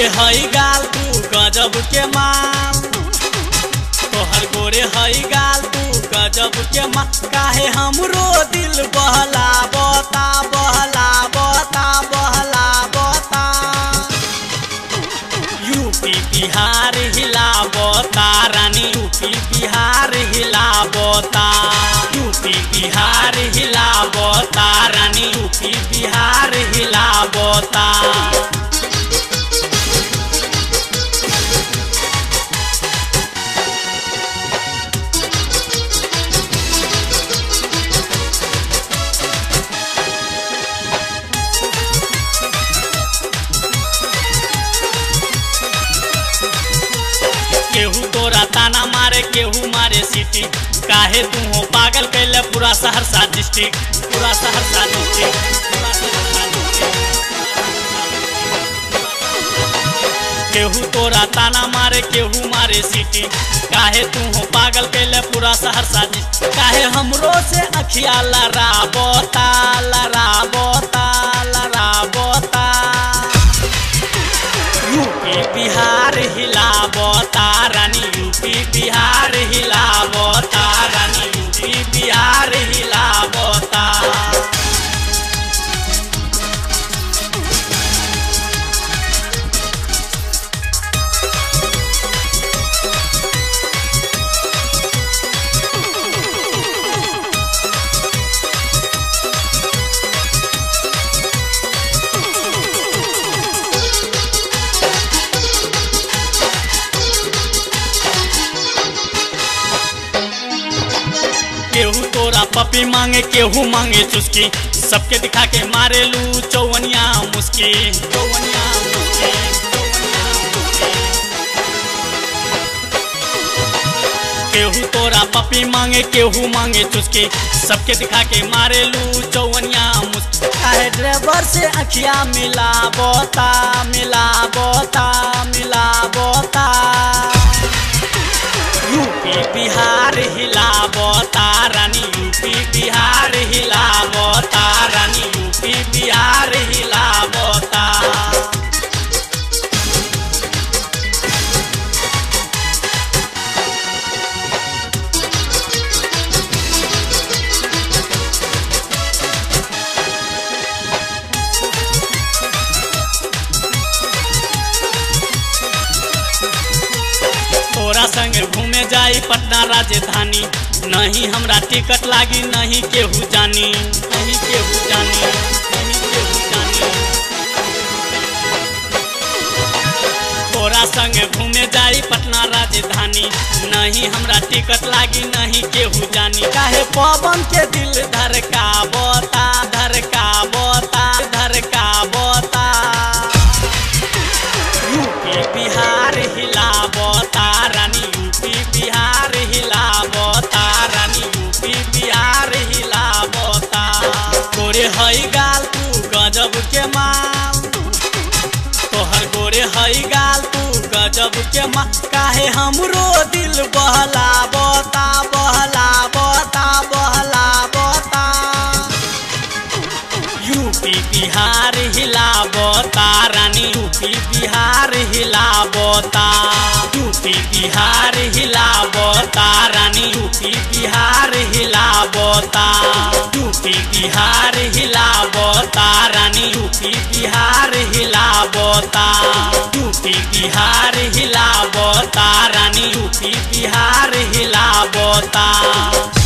गोरे हई गाल तू गजब के माल तोहर गोरे हई गाल तू गजब के माल काहे हमरो दिल बहला बता बहला बता बहला बता यूपी बिहार हिलावता रानी यूपी बिहार हिलावता यूपी बिहार हिलावता रानी यूपी बिहार हिलावता केहू तोरा ताना मारे केहू मारे सिटी काहे तू हो पागल कैले पूरा सहरसा डिस्ट्रिक्ट पूरा सहरसा डिस्ट्रिक्ट पूरा सहरसा डिस्ट्रिक्ट केहू तोरा ताना मारे केहू मारे सिटी काहे तू हो पागल कैले पूरा सहरसा डिस्ट्रिक्ट काहे हमरो से अखिया लड़ाबोता लड़ाबोता लड़ाबोता यूपी बिहार हिलावता रानी यूपी बिहार हिलावता रानी यूपी बिहार हिलावता केहू तोरा पपी मांगे केहू मांगे चुस्की सबके दिखा के मारे लू चौवनिया मुस्की चौवनिया मुस्की चौवनिया मुस्की। केहू तोरा पपी मांगे केहू मांगे चुस्की सबके दिखा के मारे लू चौवनिया मुस्की काहे ड्राइवर से अखिया मिला बोता मिला बोता मिला बोता यूपी बिहार हिलावता रानी यूपी बिहार हिलावता रानी यूपी बिहार हिलावता तोरा संग घूमे जाई पटना राजधानी नहीं हमरा टिकट लागी नहीं केहू जानी नहीं केहू जानी नहीं केहू जानी तोरा संग घूमे जाई पटना राजधानी नहीं हमरा टिकट लागी नहीं केहू जानी काहे पवन के दिल धड़का बोता धड़का बोता धड़का बोता यूपी बिहार हिलावता रानी यूपी बिहार हिलावता रानी यूपी बिहार हिलावता गोरे हई गाल तू गजब के माल तोहर गोरे हई गाल तू गजब के माल काहे हमरो दिल बहला बता बहला बता बहला बता यूपी बिहार हिलावता रानी यूपी बिहार हिलावता यूपी बिहार हिलावता रानी यूपी बिहार हिलावता यूपी बिहार हिलावता रानी यूपी बिहार हिलावता यूपी बिहार हिलावता रानी यूपी बिहार हिलावता